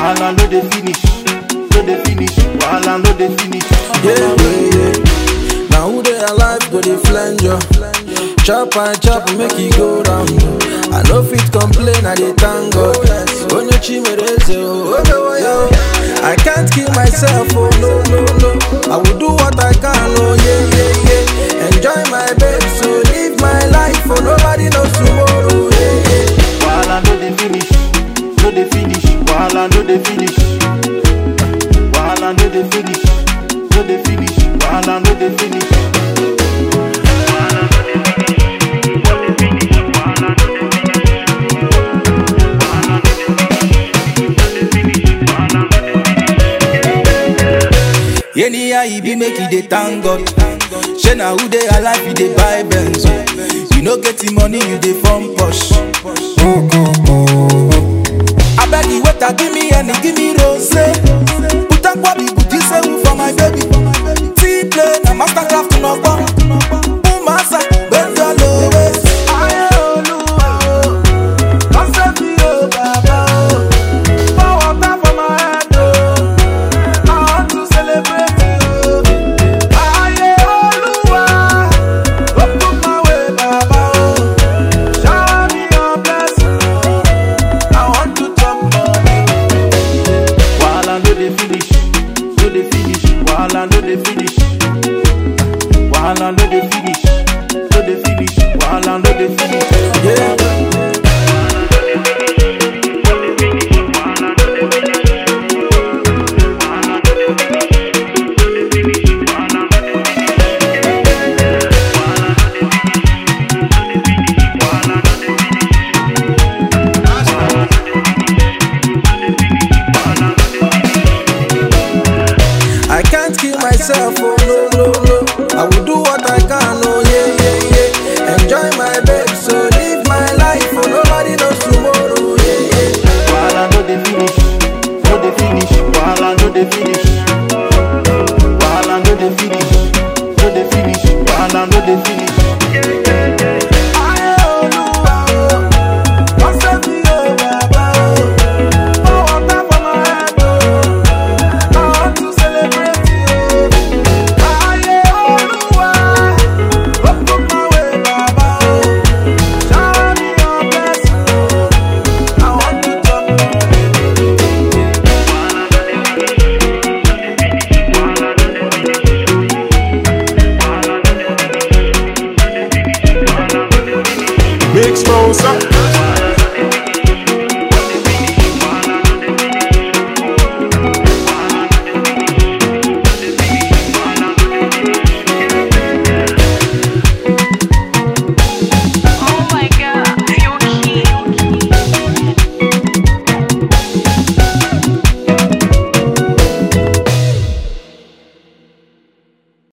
Wahala no dey finish, no dey finish. Wahala no dey finish. Yeah, yeah, yeah. Now who they alive go they flange you? Chop and chop make it go round. I no fit complain, I dey thank God. Onye chimereze, oh, oh, oh, oh. I can't kill myself, oh no, no, no. I will do what I can, oh yeah, yeah, yeah. Enjoy my babe, so live my life, oh nobody knows tomorrow, yeah, yeah. Wahala no dey finish, no dey finish. Wahala no dey finish. Wahala no dey finish, no dey finish. Wahala no dey finish. Anyhow e be make e dey thank God. Shey na who dey alive e dey buy Benz. o. You no get the money you dey form push. Abeg the waiter give me any give me rose. Put akwabi buti sewu for my baby. Tea play na mastercraft nọgbọ. Umasa gbẹjọ lowe. Ayé olúwa o, kọ́sẹ́ mi ò bàbá o. Pour water for my head o. I want to celebrate you. Ayé Olúwa, open my way, Baba o. Shower me your blessing. I want to chop money. Wahala no dey finish, no dey finish. Wahala no dey finish. Wahala no dey finish, no dey finish. Wahala no dey finish. Yeah. I can't kill myself, oh no, no, no. I will do what I can, oh yeah, yeah, yeah. Enjoy my babe, so live my life, oh nobody knows tomorrow, yeah, yeah. Wahala no dey finish, no dey finish. Wahala no dey finish. Wahala no dey finish, no dey finish. Wahala no dey finish. Ayé Olúwa o, kọ́sẹ́ mi ò bàbá o. Pour water for my head o. I want to celebrate you. Ayé Olúwa, open my way, Baba o. Shower me your blessing. I want to chop money. Big sponsor.